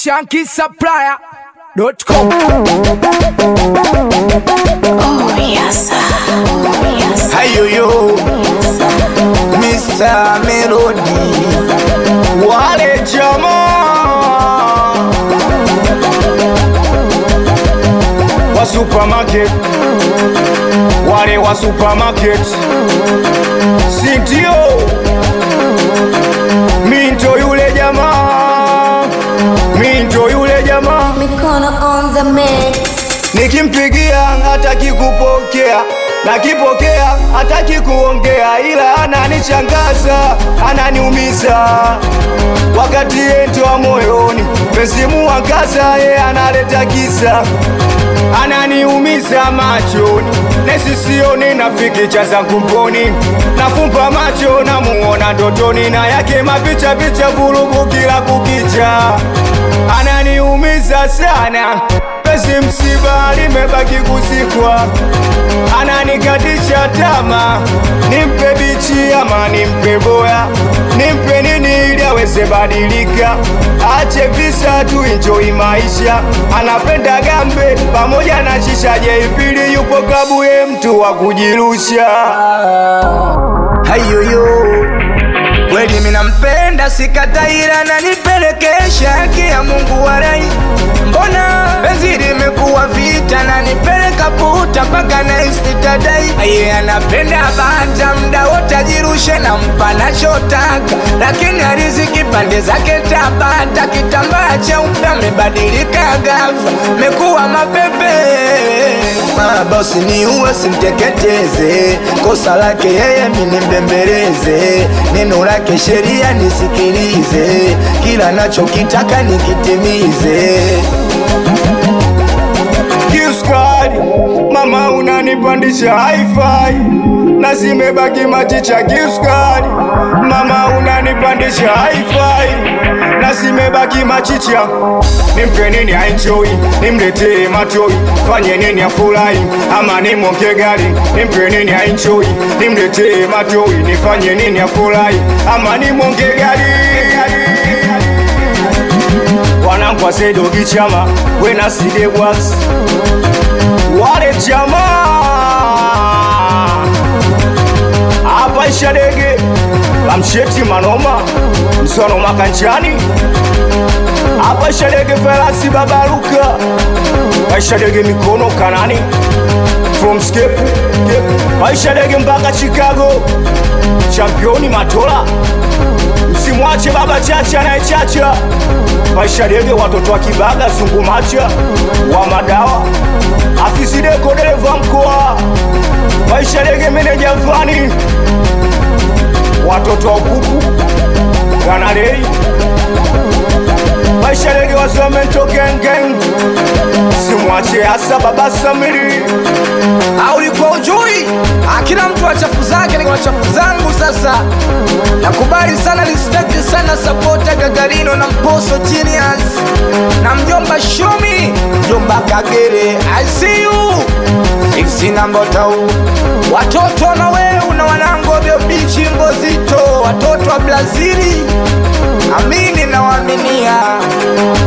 shankisupplier.com. Oh yes, oh yes. Hayoyo Mr. Melody Wale jamaa wa supermarket wale wa supermarket sindio minto yule jamaa minto yule jamaa Mikono on the mix. nikimpigia hataki kupokea nakipokea hataki kuongea ila ananichangaza ananiumiza wakati yentoa moyoni mesimu wangaza ye analeta kisa ananiumiza machoni nesisioni nafikicha zangu mboni nafumba macho namuona ndotoni na yake mapicha picha vurugu kila kukicha ananiumiza sana pesi msiba limebaki kusikwa ananikatisha tama nimpe bichi ama nimpe boya nimpe nini ili aweze badilika ache visa tu enjoy maisha anapenda gambe pamoja na shisha jeipili yupo kabuye mtu wa kujirusha hayoyo kweli minampenda sikataira na nipelekesha haki ya Mungu warai mbona penzi limekuwa vita na nipeleka puta mpaka naistitadai aye anapenda bata mda wote ajirushe na mpa nachotaka lakini ariziki pande zake tabata kitambaa cheupe amebadilika gafa mekuwa mapepe mabosi ni uwe simteketeze kosa lake yeye minimbembeleze neno lake sheria nisikilize kila nachokitaka nikitimize Kiuskari, mama unanipandisha hi-fi na zimebaki machicha kiuskari, mama unanipandisha hi-fi na zimebaki machicha. Nimpe nini aenjoy, nimletee matoi, fanye nini afurahi, ama nimwonge gari. Nimpe nini aenjoy, nimletee matoi, nifanye nini afurahi, ama nimwonge gari wanangu wasedogi chama wena side bwas wale chama hapa ishadege lamsheti manoma msono makanchani hapa ishadege felasi babaruka waishadege mikono kanani from scape waishadege mpaka chicago championi matola msimwache baba chacha anayechacha maisha dege watoto wa kibaga sungumacha wa madawa afisideko dereva mkoa maisha dege meneja mfani watoto wa ukuku ganalei maisha dege wasomento gengeng simwache hasa baba samiri au ulikuwa ujui Ah, kila mtu ana chafu zake niko na chafu zangu sasa nakubali sana respect sana sapota gagarino na mposo genius na mjomba shomi mjomba kagere i see you isinambotau watoto na weu na wanangu vyo bichi mbozito watoto wa brazili amini na waaminia